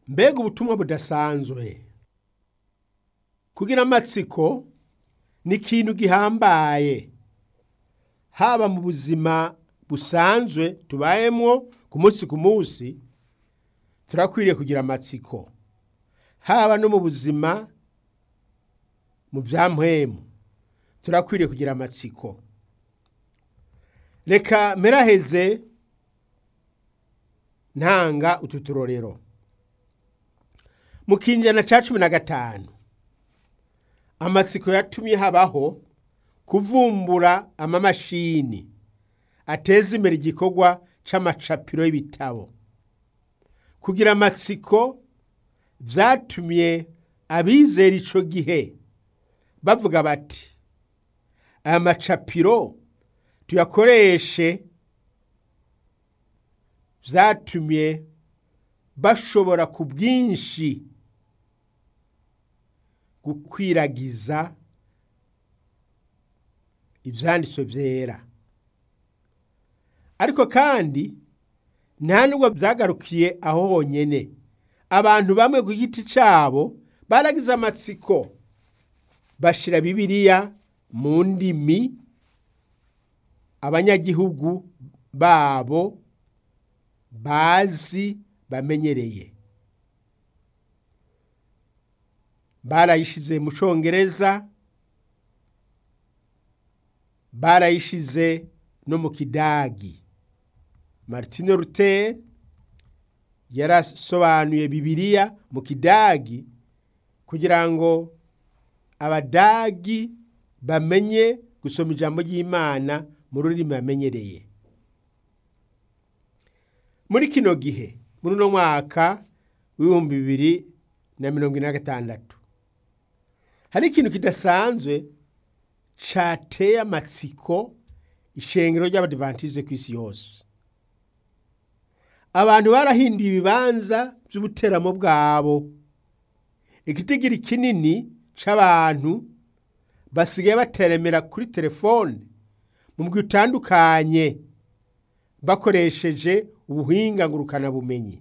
mbega ubutumwa budasanzwe kugira amatsiko ni ikintu gihambaye haba mu buzima busanzwe tubayemwo ku munsi ku munsi turakwiriye kugira amatsiko haba no mu buzima mu bya mpwemu turakwiriye kugira amatsiko reka meraheze ntanga utu turorero mu kinjana ca cumi na gatanu amatsiko yatumye habaho kuvumbura amamashini ateza imbere igikorwa c'amacapiro y'ibitabo kugira amatsiko vyatumye abizera ico gihe bavuga bati aya macapiro tuyakoreshe vyatumye bashobora ku bwinshi gukwiragiza ivyanditswe vyera ariko kandi nta nubwo vyagarukiye aho honyene abantu bamwe ku giti cabo baragize amatsiko bashira bibiliya mu ndimi abanyagihugu babo bazi bamenyereye barayishize mu congereza barayishize no mu kidagi martine luther yarasobanuye bibiliya mu kidagi kugira ngo abadagi bamenye gusoma ijambo ry'imana mu rurimi bamenyereye muri kino gihe muri uno mwaka w'ibihumbi bibiri na mirongo ine na gatandatu hari ikintu kidasanzwe cateye amatsiko ishengero ry'abadivantize ku isi yose abantu barahinduye ibibanza by'ubuteramo bwabo igitigiri kinini c'abantu basigaye bateremera kuri telefone mu mugwi utandukanye bakoresheje ubuhinga ngurukanabumenyi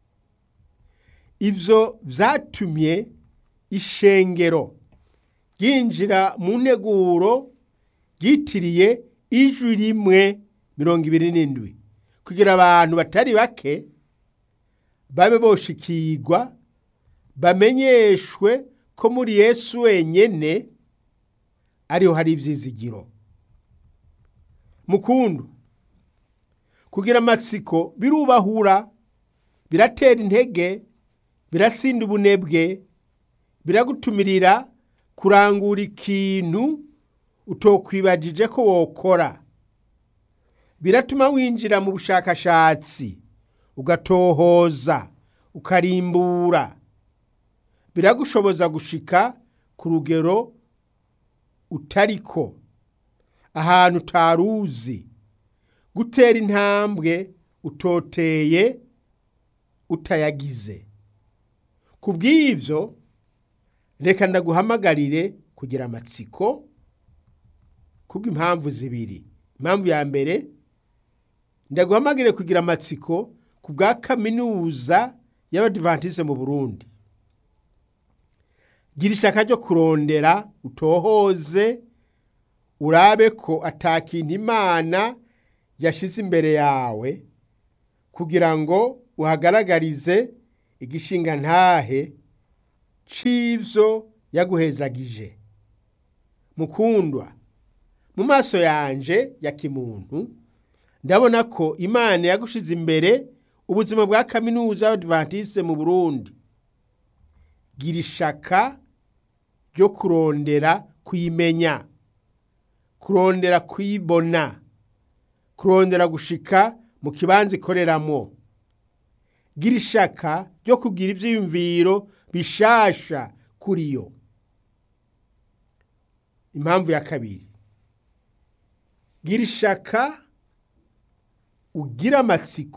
ivyo vyatumye ishengero ryinjira mu nteguro ryitiriye ijwi rimwe mirongo ibiri n'indwi kugira abantu batari bake babe boshikirwa bamenyeshwe ko muri yesu wenyene ariho hari ivyizigiro mukundu kugira amatsiko birubahura biratera intege biratsinda ubunebwe biragutumirira kurangura ikintu utokwibagije ko wokora biratuma winjira mu bushakashatsi ugatohoza ukarimbura biragushoboza gushika ku rugero utariko ahantu utaruzi gutera intambwe utoteye utayagize ku bw'ivyo reka ndaguhamagarire kugira amatsiko kubw'impamvu zibiri impamvu ya mbere ndaguhamagarire kugira amatsiko ku bwa kaminuza y'abadivantize mu burundi gira ishaka ryo kurondera utohoze urabe ko atakintu imana yashize imbere yawe kugira ngo uhagaragarize igishinga ntahe c'ivyo yaguhezagije mukundwa mu maso yanje ya kimuntu ndabona ko imana yagushize imbere ubuzima bwa kaminuza y'abadventiste mu burundi gira ishaka ryo kurondera kuyimenya kurondera kuyibona kurondera gushika mu kibanza ikoreramwo gira ishaka ryo kugira ivyiyumviro bishasha kuri yo impamvu ya kabiri gira ishaka ugira amatsiko